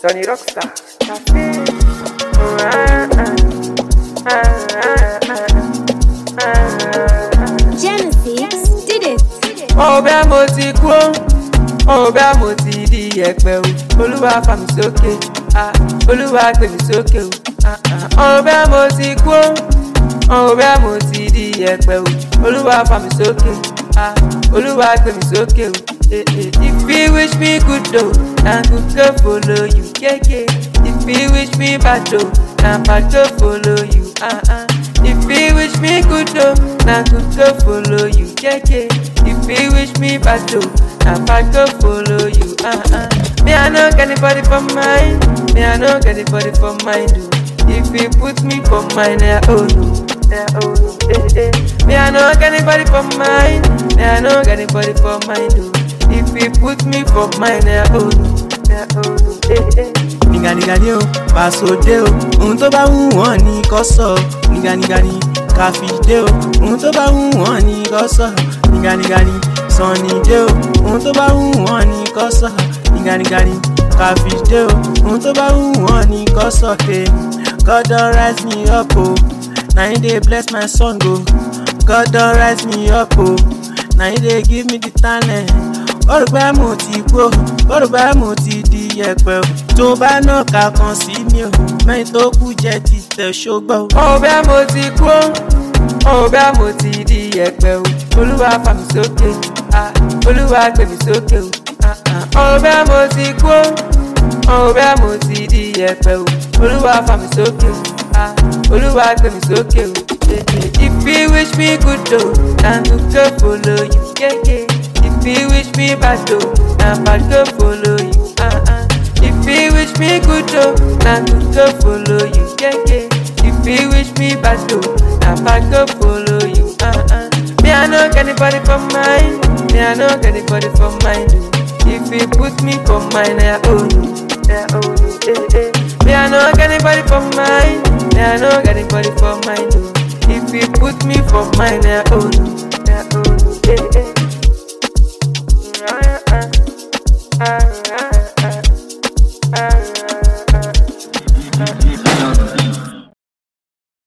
Tony Rockstar. Cafe. Oh, ah, ah, ah, ah, ah, ah. Genesis did it. ọbẹ̀ mo ti kú ó ọbẹ̀ mo ti di ẹ̀pẹ̀ o olúwa fà mí sókè ah, olúwa gbé mi sókè o ah, ah. ọbẹ̀ mo ti kú ó ọbẹ̀ mo ti di ẹ̀pẹ̀ o olúwa fà mí sókè ah, olúwa gbé mi sókè o eh, eh. if you wish me good o na good go follow you keke if you wish me bad o na bad go follow you. Ah, ah. If you wish me good oh, na good go follow you, yeah yeah. If you wish me bad oh, na bad go follow you, ah ah. Me I no get anybody for mine, me I no get anybody for mine oh. If you put me for mine, yeah oh no, yeah oh no, eh eh. Me I no get anybody for mine, me I no get anybody for mine oh. If you put me for mine, yeah oh no, yeah oh no, eh eh. nìgànìgànì o pàṣọdé o ohun tó bá wù wọ́n ní kó sọ nìgànìgànì káfíńdé o ohun tó bá wù wọ́n ní kó sọ nìgànìgànì sànnìdé o ohun tó bá wù wọ́n ní kó sọ nìgànìgànì káfíńdé o ohun tó bá wù wọ́n ní kó sọ pé God don rise me up o na him dey bless my song o God don rise me up o na him dey give me the talent kọ́rùpẹ́ mo ti gbó kọ́rùpẹ́ mo ti di yẹpẹ̀ o tó bá náà ká kan sí mi o mẹ́rin tó kù jẹ́ ti tẹ̀ ṣógbọ́ o. ọbẹ̀ mo ti kú ó ọbẹ̀ mo ti di ẹ̀pẹ̀ o olúwa fà mí sókè ah, olúwa gbé mi sókè o ah, ah. ọbẹ̀ mo ti kú ó ọbẹ̀ mo ti di ẹ̀pẹ̀ o olúwa fà mí sókè o ah, olúwa gbé mi sókè o eh, eh. if you wish me good o na good go follow you yeah, yeah. if you wish me bad o na bad go follow you ah, ah. if you wish me good o na good go follow you yeah, yeah. If you wish me bad though, na bad go follow you. Uh uh. Me I no get anybody for mine. Me I no get anybody for mine. oh. If you put me for mine, I own you. I own you. Eh eh. Me I no get anybody for mine. Me I no get anybody for mine. oh. If you put me for mine, I own you.